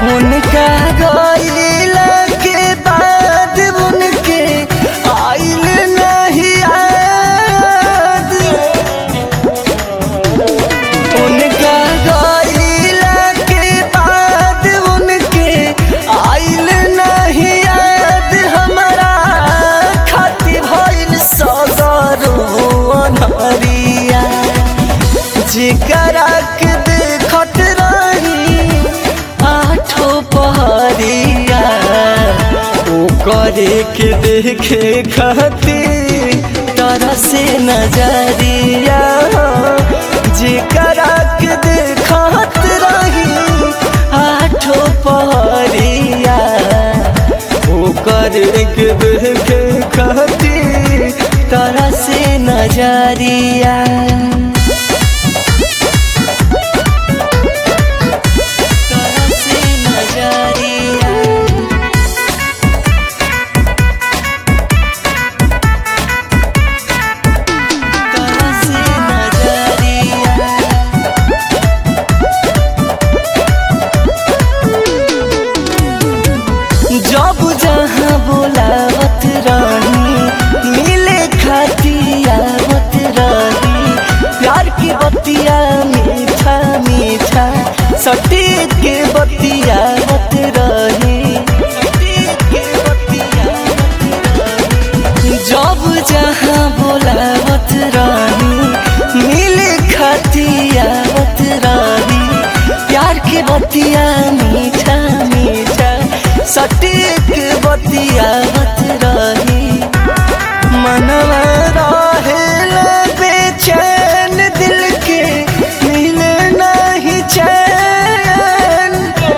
उनका गईला के बाद उनके आइल नहीं याद उनका गईला के बाद उनके आइल नहीं याद हमारा खाती भइल सगरो अनहरिया जेकरा के देखत रही आठो पहरिया ओ करे के देखे खातिर तरह से नजरिया जेकरा के देखत रही आठो पहरिया ओ करे के देखे खातिर तरह से नजरिया तरह से नजरिया तरह से नजरिया जब जहाँ बोलावत रही मिले खाती आवत रही प्यार की बतिया मीठा मीठा सटीक के बतियावत रही जब जहाँ बोलावत रही मिले खाती आवत रही प्यार की बतिया मीठा मीठा सटीक बतियावत रही मनवा रहेल बेचैन दिल के मिले नहीं चैन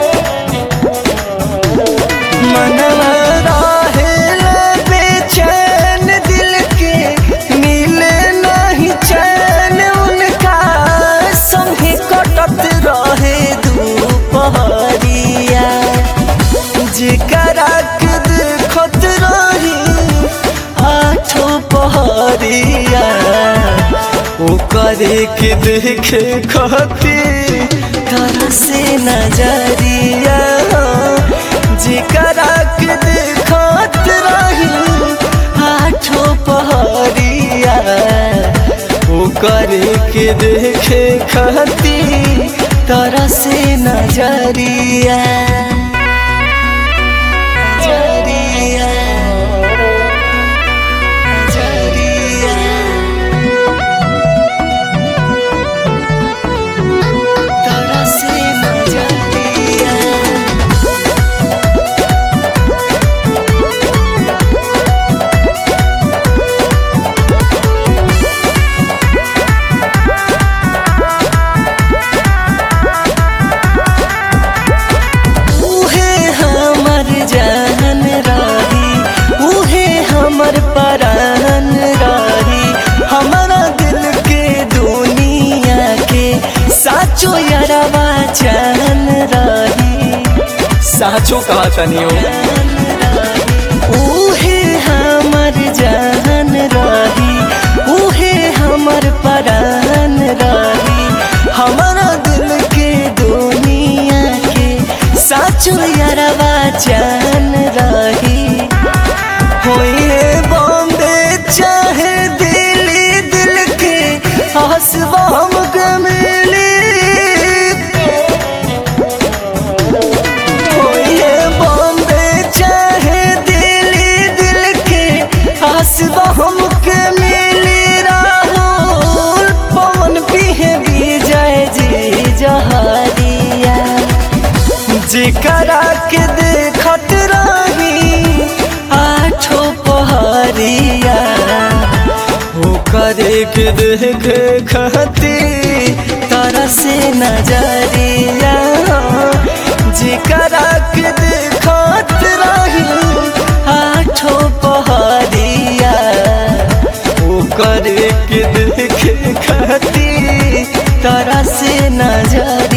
मनवा रहेल बेचैन दिल के मिले नहीं चैन उनका संगे कटत रहे दुपहरिया जेकरा के देखत रही आठो पहरिया ओ करे के देखे खातिर तरह से नजरिया जेकरा के देखत रही आठो पहरिया ओ करे के देखे खातिर तरह से नजरिया नजरिया नजरिया तरह से नजरिया उहे हमर जान रही उहे हमर परान रही हमारा दिल के दुनिया के साचो यारवा जान रही साचो कहा तनी हो उहे हमर जान रही उहे हमर परान रही हमारा दिल के दुनिया के साचो यारवा जान रही होइए बॉम्बे चाहे दिल्ली दिल के हंसबा हम मिली होइए बॉम्बे चाहे दिल्ली दिल के हंसबा हमके मिली राहुल पवन पिहे विजय जी जहरिया जेकरा के देखत रही आठो पहरिया हो करे के देखे खातिर तरह से नजरिया जेकरा के देखत रही आठो पहरिया ओ करे के देखे खातिर तरह से नजर